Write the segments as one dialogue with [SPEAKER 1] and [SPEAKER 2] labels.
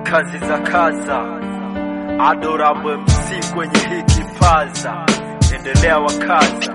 [SPEAKER 1] kazi za kaza Adorable MC kwenye hii kipaza, endelea wakaza.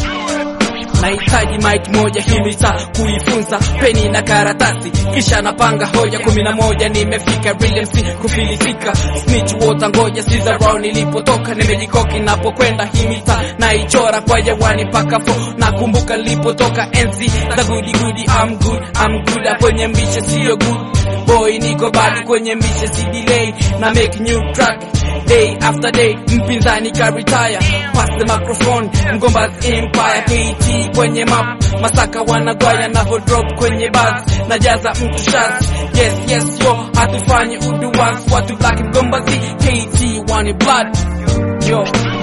[SPEAKER 2] Nahitaji mic moja hili saa kuifunza peni na karatasi, kisha napanga hoja kumi na moja. Nimefika real MC kufilisika, snitch water ngoja siza round nilipotoka, nimejikoki napokwenda hii mitaa naichora kwa jawani mpaka fo. Nakumbuka nilipotoka enzi za goody goody, I'm good, I'm good, kwenye mbishe sio good boy, niko bado kwenye mbishe, si delay na make new track day after day, mpinzani ka retire, pass the microphone, Mgomba's empire, KT kwenye map, Masaka wanagwaya na drop kwenye bus, najaza mtu shots, yes yes yo, hatufanyi uduwas, watu black Mgombazi, KT wani blood, yo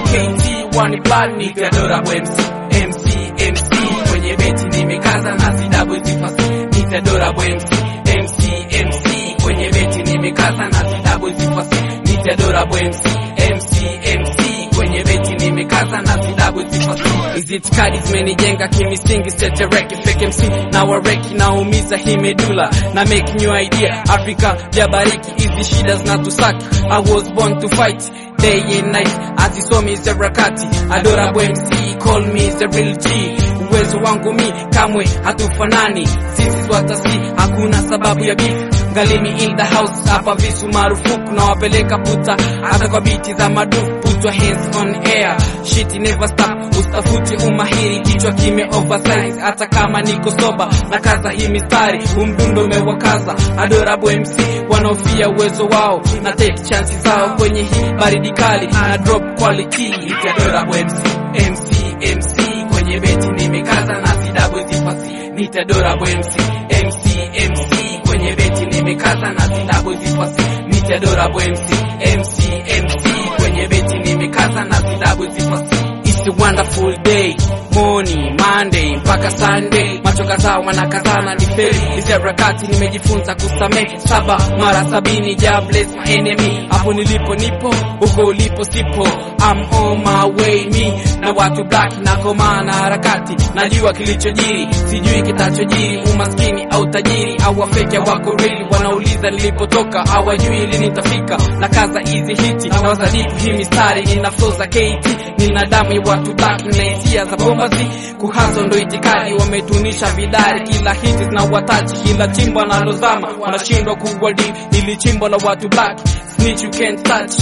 [SPEAKER 2] KT wani blood, ni Theodora MC, MC MC kwenye beti nimekaza na sidabu zifasi, ni Theodora MC, MC MC kwenye beti nimekaza na sidabu zifasi ni Theodora MC MC MC kwenye beti nimekaza na sidabu zifasi hizi itikadi zimenijenga kimisingi setereki fake MC na wareki naumiza hii medula na make new idea Afrika jabariki hizi shida zinatusaki I was born to fight day and night azisomi zerakati Adorable MC call me the real G uwezo wangu mi kamwe hatufanani sisi swatasi hakuna sababu ya beef Galimi in the house hapa visu marufuku na wapeleka puta hata kwa biti za madufu put your hands on air shit never stop ustafuti umahiri kichwa kime oversize hata kama niko soba na kaza hii mistari umdundo umewakaza Adorable MC wanaofia uwezo wao na take chances zao kwenye hii baridi kali na drop quality It's Adorable MC MC MC kwenye beti nimekaza na sidabu zifasi Nita Adorable MC MC MC kwenye beti nimekaza na sidabu zifasi Nita Adorable MC MC MC kwenye beti nimekaza na sidabu zifasi It's a wonderful day morning Monday mpaka Sunday, macho kadhaa wanakazana ni feli hizi harakati, nimejifunza kusamehe saba mara sabini. Ja bless my enemy, hapo nilipo nipo, huko ulipo sipo. I'm on my way me na watu black na koma na harakati, najua kilichojiri, sijui kitachojiri, umaskini au tajiri au wafeke wako real, wanauliza nilipotoka, hawajui lini nitafika. Na kaza hizi hiti na wazadiku hii mistari, nina flow za KT, nina damu ya watu black na hisia za bomba zi kuhazo ndo itikadi, wametunisha vidari, kila hiti zina wataji, kila chimbo analozama wanashindwa kuwadi, ili chimbo la watu black, snitch you can't touch.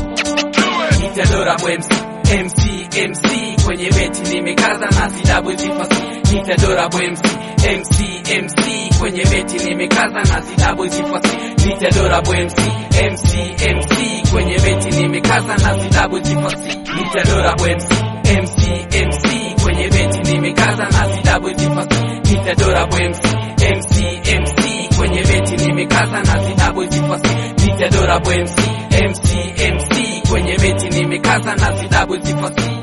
[SPEAKER 2] It's Adorable MC, MC, MC kwenye beti nimekaza na sidabu zifasi. It's Adorable MC, MC, MC kwenye beti nimekaza na sidabu zifasi. It's Adorable MC, MC, MC kwenye beti nimekaza na sidabu zifasi. It's Adorable MC, MC, MC kwenye beti nimekaza na sidabu zifasi. It's Adorable MC, MC, MC kwenye beti nimekaza na sidabu zifasi. It's Adorable MC, MC, MC kwenye beti nimekaza na sidabu zifasi.